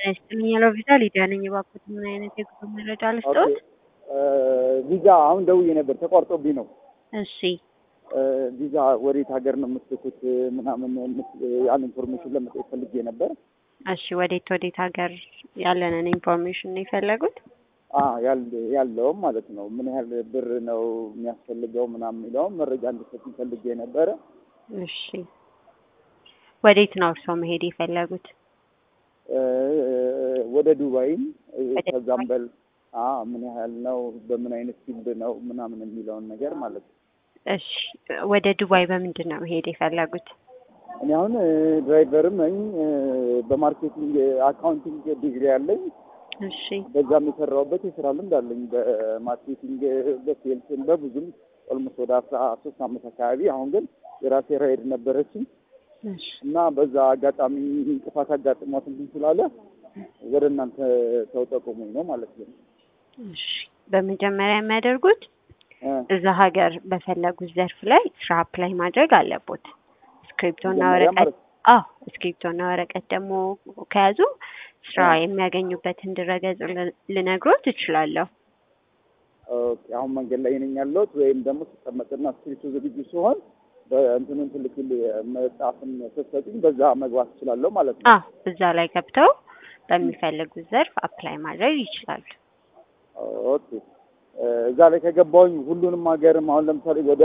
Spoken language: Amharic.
ይስጥልኝ ያለው ቪዛ ሊዲያ ነኝ። እባክዎት ምን አይነት የጉዞ መረጃ ልስጥዎት? ቪዛ አሁን ደውዬ ነበር ተቋርጦብኝ ነው። እሺ ቪዛ ወዴት ሀገር ነው የምትልኩት ምናምን ያን ኢንፎርሜሽን ለመጠየቅ ፈልጌ ነበር። እሺ ወዴት ወዴት ሀገር ያለንን ኢንፎርሜሽን ነው የፈለጉት? ያለውም ማለት ነው ምን ያህል ብር ነው የሚያስፈልገው ምናምን የሚለውም መረጃ እንድሰጡኝ ፈልጌ ነበረ። እሺ ወዴት ነው እርስዎ መሄድ የፈለጉት? ወደ ዱባይም ከዛም በል ምን ያህል ነው በምን አይነት ፊልድ ነው ምናምን የሚለውን ነገር ማለት ነው። እሺ ወደ ዱባይ በምንድን ነው መሄድ የፈለጉት? እኔ አሁን ድራይቨርም ነኝ። በማርኬቲንግ አካውንቲንግ ዲግሪ አለኝ። እሺ በዛም የሰራሁበት የስራ ልምድ አለኝ። በማርኬቲንግ በሴልስን በብዙም ኦልሞስት ወደ አስራ ሶስት አመት አካባቢ። አሁን ግን የራሴ ራይድ ነበረችኝ እሺ እና በዛ አጋጣሚ እንቅፋት አጋጥሟት እንትን ስላለ ወደ እናንተ ሰው ጠቁሙኝ ነው ማለት ነው። እሺ በመጀመሪያ የሚያደርጉት እዛ ሀገር በፈለጉት ዘርፍ ላይ ስራ አፕላይ ማድረግ አለቦት። እስክሪፕቶና መጀመሪያ ወረቀት ማለት አዎ እስክሪፕቶና ወረቀት ደግሞ ከያዙ ስራ የሚያገኙበትን ድረገጽ ል- ልነግሮት እችላለሁ። ኦኬ፣ አሁን መንገድ ላይ ነኝ ያለሁት ወይም ደግሞ ስቀመጥና ስክሪፕቱ ዝግጁ ሲሆን በእንትኑን ትልቅ መጽሐፍን ስትሰጡኝ በዛ መግባት እችላለሁ ማለት ነው። አዎ እዛ ላይ ገብተው በሚፈልጉት ዘርፍ አፕላይ ማድረግ ይችላሉ። ኦኬ፣ እዛ ላይ ከገባሁኝ ሁሉንም ሀገርም አሁን ለምሳሌ ወደ